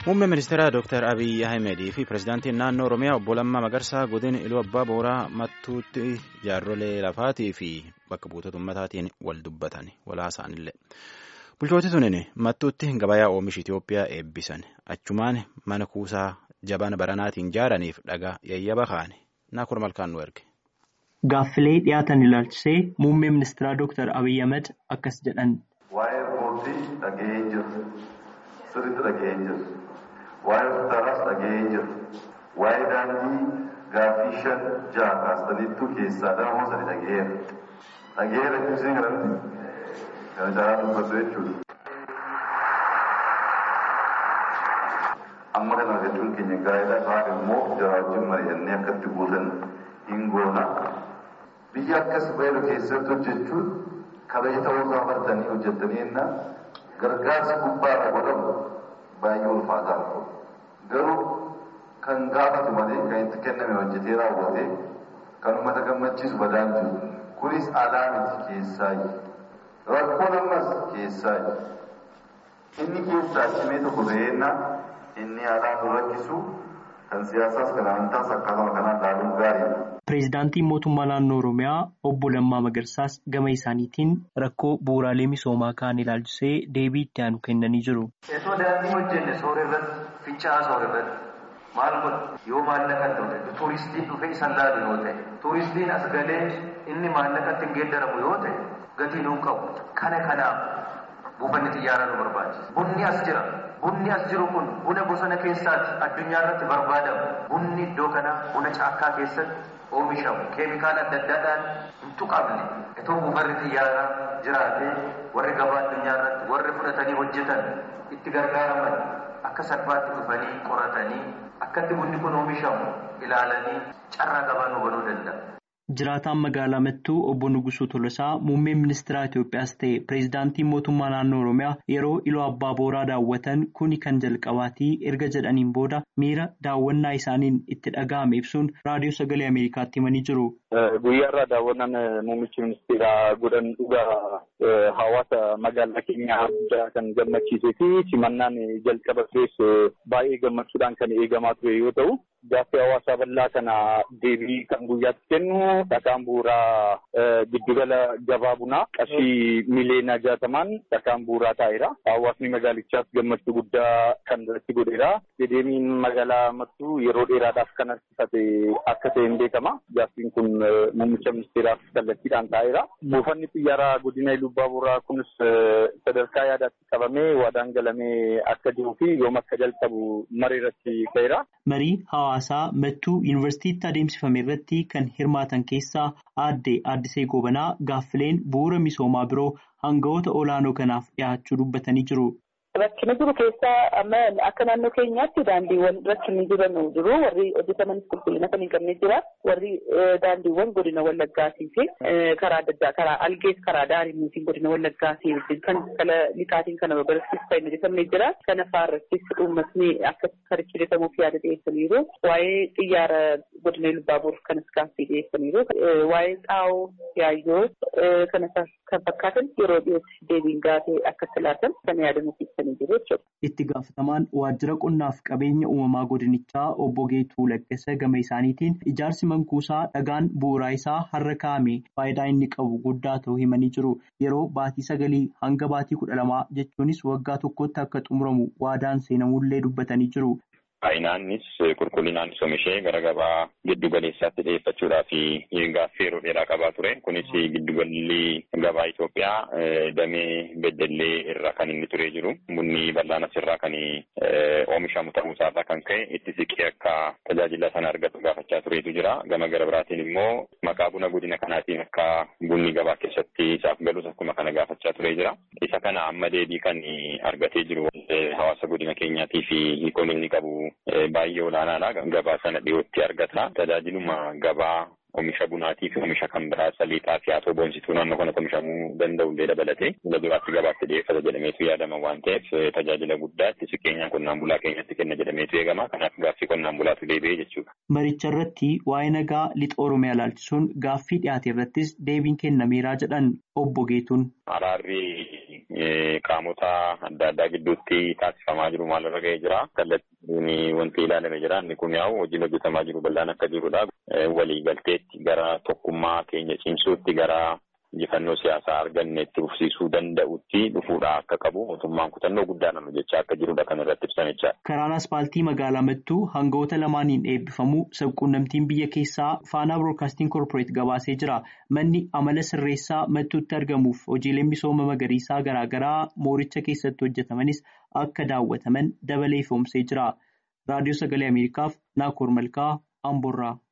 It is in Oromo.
Muummeen ministeeraa Dr. Abiyyi Ahimedii fi pirezidaantiin naannoo Oromiyaa obbo Lammaa Magarsaa godina Iluu Abbaa Booraa mattuutti jaarrolee lafaatii fi bakka buutota uummataatiin wal dubbatan walaasaanillee. Bulchooti tunin mattuutti gabayaa oomisha Itoophiyaa eebbisan achumaan mana kuusaa jabana baranaatiin ijaaraniif dhagaa yayyaba kaane naakur malkaan nu erge. Gaaffilee dhiyaatan ilaalchisee muummee ministeeraa Dr. Abiyyi Ahmed akkas jedhan. Waa'ee boordii dhaga'ee jiru. Sirriitti dhaga'ee jiru. Waa'ee hospitaalaas dhaga'ee jiru. Waa'ee daandii gaaffii shan jaha kaastaniittuu keessaa daamoo sadi dhaga'eera. Dhaga'eera ibsee kanatti kana jaalaa dubbatu jechuudha. Amma kana argachuun keenya gaa'elaa ta'an immoo jara wajjin mari'annee akkatti guutan hin goona. Biyya akkas baay'ee keessatti hojjechuun kabaja ta'uu isaa bartanii hojjettanii enna gargaarsi gubbaadha godhamu baay'ee ulfaataa garuu kan gaafatu malee kan itti kenname hojjetee raawwate kan uummata gammachiisu badaan jiru kunis alaa miti keessaayi rakkoon ammas keessaayi inni keessaa cimee tokko ta'eenna inni alaa nu rakkisu kan siyaasaas kan amantaas akkasuma kanaan laaluun gaariidha. Pireezidaantiin mootummaa naannoo Oromiyaa obbo Lammaa Magarsaas gama isaaniitiin rakkoo bu'uuraalee misoomaa kaan ilaalchisee deebii itti aanu kennanii jiru. Osoo daandii hojjenne soora irratti fincaa soora irratti maal godhu yoo maallaqa ta'e tuuristiin dhufee isan laalu yoo ta'e tuuristiin as galee inni maallaqatti hin geeddaramu yoo ta'e gatii nuun qabu kana kanaaf buufanni xiyyaaraa nu barbaachisa. Bunni as jira. Bunni as jiru kun buna bosona keessaati addunyaa irratti barbaadamu. Bunni iddoo kana buna caakkaa keessatti oomishamu keemikaala adda addaadhaan hin tuqamne itoo buufanni xiyyaaraa jiraatee warri gabaa addunyaa irratti warri fudhatanii hojjetan itti gargaaraman akka salphaatti dhufanii qoratanii akkatti bunni kun oomishamu ilaalanii carraa gabaa nu banuu danda'a. Jiraataan magaalaa Mattuu obbo Nugusuu Tolosaa muummeen ministeera Itoophiyaas ta'e pireezidaantiin mootummaa naannoo Oromiyaa yeroo iloo abbaa booraa daawwatan kuni kan jalqabaatii erga jedhaniin booda miira daawwannaa isaaniin itti dhaga'ame ibsuun raadiyoo sagalee Ameerikaatti himanii jiru. Guyyaarraa daawwannaan muummichi ministeeraa godhan dhugaa hawaasa magaalaa keenyaa guddaa kan gammachiisee fi simannaan jalqaba turees baay'ee gammachuudhaan kan eegamaa ture yoo ta'u gaaffii hawaasaa bal'aa kana deebii kan guyyaatti kennu dhakaan bu'uuraa giddugala gabaa bunaa qarshii miliyoona jaatamaan dhakaan bu'uuraa taa'eera. Hawaasni magaalichaas gammachuu guddaa kan irratti godheera. Dedeemiin magaalaa mattuu yeroo dheeraadhaaf kan harkifate akka ta'e hin beekama. Gaaffiin kun muummicha ministeeraaf kallattiidhaan taa'eera. Buufanni xiyyaaraa godina Iluu Abbaa Booraa kunis sadarkaa yaadaatti qabamee waadaan galamee akka jiruu fi yoom akka jalqabu marii irratti ka'eera. Marii hawaasaa mattuu yuunivarsiitiitti adeemsifame irratti kan hirmaatan keessaa aadde Addisee Gobanaa gaaffileen bu'uura misoomaa biroo hangawoota olaanoo kanaaf dhiyaachuu dubbatanii jiru. Rakkina jiru keessaa amma akka naannoo keenyaatti daandiiwwan rakkinni jiran jiru. Warri hojjetamanis qulqullina kan hin qabne jira. Warri daandiiwwan godina Wallaggaatii fi karaa adda addaa karaa algees karaa daariitiin godina Wallaggaatii wajjin kan kala lixaatiin kana babal'isiis kan hojjetamne jira. Kana faarrattis uummatni akka karichi hojjetamuuf yaada dhiyeessaniiru. Waa'ee xiyyaara godina Lubbaaboor kanas gaaffii dhiyeessaniiru. Waa'ee xaa'oo yaayyoo kana kan fakkaatan yeroo dhiyootti deebiin gaafee akka laatan kan yaadamuuf Itti gaafatamaan waajjira qonnaaf qabeenya uumamaa godinichaa obbo Geetuu Laggasa gama isaaniitiin ijaarsi mankuusaa dhagaan bu'uuraa isaa har'a kaa'ame faayidaa inni qabu guddaa ta'uu himanii jiru. Yeroo baatii sagalii hanga baatii kudha lamaa jechuunis waggaa tokkotti akka xumuramu waadaan seenamullee dubbatanii jiru. Baay'inaanis qulqullinaan oomishee gara gabaa giddu galeessaatti dhiyeeffachuudhaa fi gaaffii yeroo dheeraa qabaa ture. Kunis giddugalli gabaa Itoophiyaa damee beddellee irra kan inni turee jiru. Bunni bal'aan asirraa kan oomishamu ta'uusaarraa kan ka'e itti siqee akka tajaajila sana argatu gaafachaa tureetu jira. Gama gara biraatiin immoo maqaa buna godina kanaatiin akka bunni gabaa keessatti isaaf galus akkuma kana gaafachaa turee jira. Isa kana amma deebii kan argatee jiru hawaasa godina keenyaatii fi hiikoon inni qabu baay'ee olaanaadha. Gabaa sana dhiyootti argata. Tajaajiluma gabaa oomisha bunaatii fi oomisha kan biraa saliixaa fi haatoo boonsituu naannoo kanatti oomishamuu danda'u illee dabalatee fuula duraatti gabaatti dhiyeeffata jedhameetu yaadama waan ta'eef tajaajila guddaa itti siqeenyaan qonnaan bulaa keenyatti kenna jedhameetu eegama kanaaf gaaffii qonnaan bulaatu deebi'ee jechuudha. Maricha irratti waa'ee nagaa lixa Oromiyaa ilaalchisuun gaaffii dhiyaate irrattis deebiin kennameeraa jedhan obbo Geetuun. Araarri qaamota adda addaa gidduutti taasifamaa jiru maalirra ga'ee jira. Kallattiin wanti ilaalame jira. Inni kun yaa'u hojiin hojjetamaa jiru bal'aan akka jirudha. Waliigalteetti gara tokkummaa keenya cimsuutti gara injifannoo siyaasaa arganneetti dhufsiisuu danda'utti dhufuudha akka qabu mootummaan kutannoo guddaan hojjechaa akka jirudha kan irratti ibsamechaa. Karaan aspaaltii magaalaa Mattuu hangawoota lamaaniin eebbifamu sabquunnamtiin biyya keessaa faanaa biroodkaastiin koorporeet gabaasee jira. Manni amala sirreessaa Mattuutti argamuuf hojiileen misooma magariisaa garaagaraa mooricha keessatti hojjetamanis akka daawwataman dabalee ifoomsee jira. Raadiyoo Sagalee Ameerikaaf Naakoor Malkaa Amboorraa.